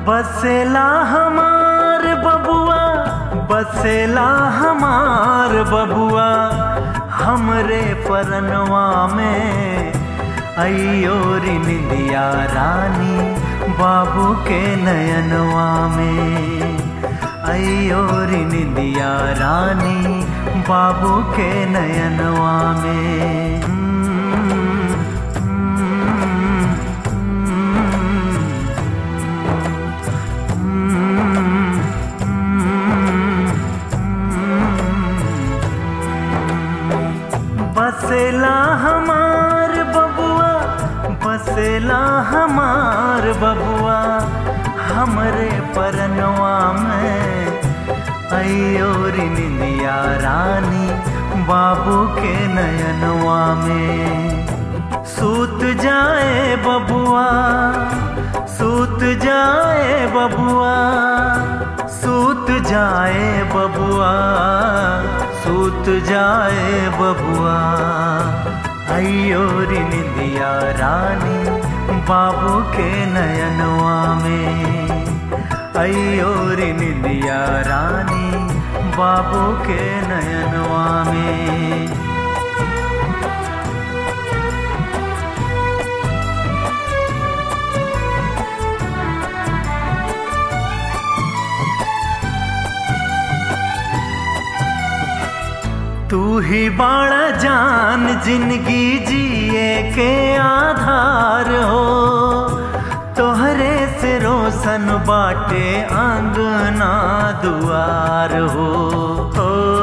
बसेला हमार बबुआ बसेला हमार बबुआ हमरे परनवा में अयो रे निंदिया रानी बाबू के नयनवा में अयो रे निंदिया रानी बाबू के नयनवा में बसेला हमार बबुआ बसेला हमार बबुआ हमरे परनवा में अयो रे निंदिया रानी बाबू के नयनवा में सूत जाए बबुआ सूत जाए बबुआ सूत जाए बबुआ सूत जाए बबुआ अयो रे निंदिया रानी बाबू के नयनवा में अयो रे निंदिया रानी बाबू के नयनवा में तू ही बाड़ा जान जिंदगी जिए के आधार हो तोहरे से रोशन बाटे आंगना दुआर हो, हो